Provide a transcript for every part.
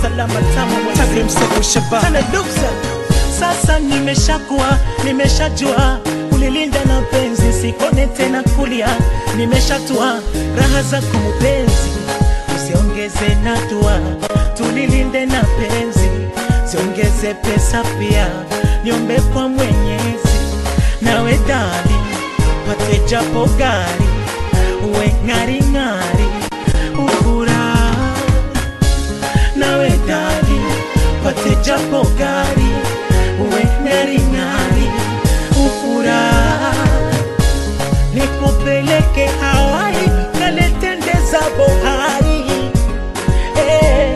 la matamu Tazim Sefu Shabab Tana Luxa Sasa nimeshakuwa, nimeshajua Kulilinda na penzi, sikone tena kulia Nimeshatua raha zako mpenzi Usiongeze na dua, tulilinde na penzi Siongeze pesa pia, niombe kwa mwenyezi Nawe dali, pate japo gari Uwe ng'ari ng'ari, ufurahi nawe dali pate japo gari uwe ng'ari ng'ari ufurahi nikupeleke Hawaii kaletendeza bohari eh.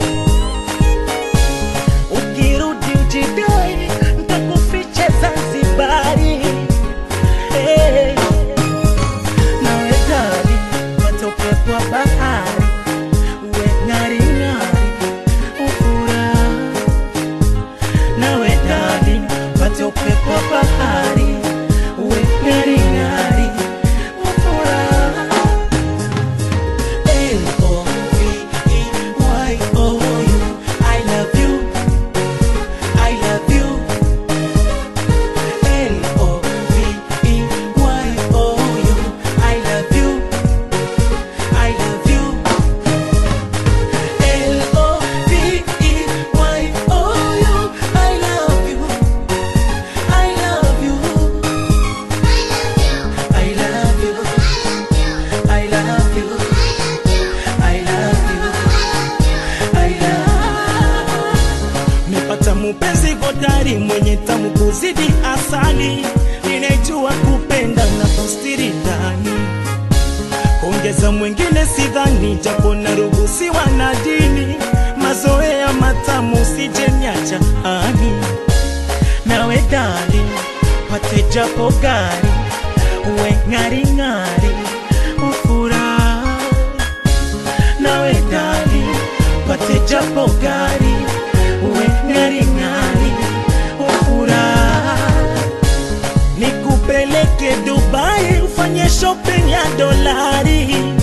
ukirudi ujidai ntakufiche Zanzibari eh. nawe dali pate upepo wa bahari uwe ng'ari ng'ari ufurahi nawe dali pate upepo wa bahari uwe ng'ari ng'ari ufurahi L-O-V-E-Y-O-U I love you I love you L-O-V-E-Y-O-U I love you I love you L-O-V-E-Y-O-U I love you I love you I love you I love you I love you I love Nimepata mupenzi hodari mwenye tamu kuzidi asali, ninajua kupenda na kustiri ndani, kuongeza mwingine sidhani, japo naruhusiwa na dini, mazoea matamu sijeniacha ani, nawe dali pate japo gari uwe ng'ari ng'ari ufurahi nawe dali pate japo gari uwe ng'ari ng'ari ufurahi nikupeleke Dubai ufanye shopping ya dolari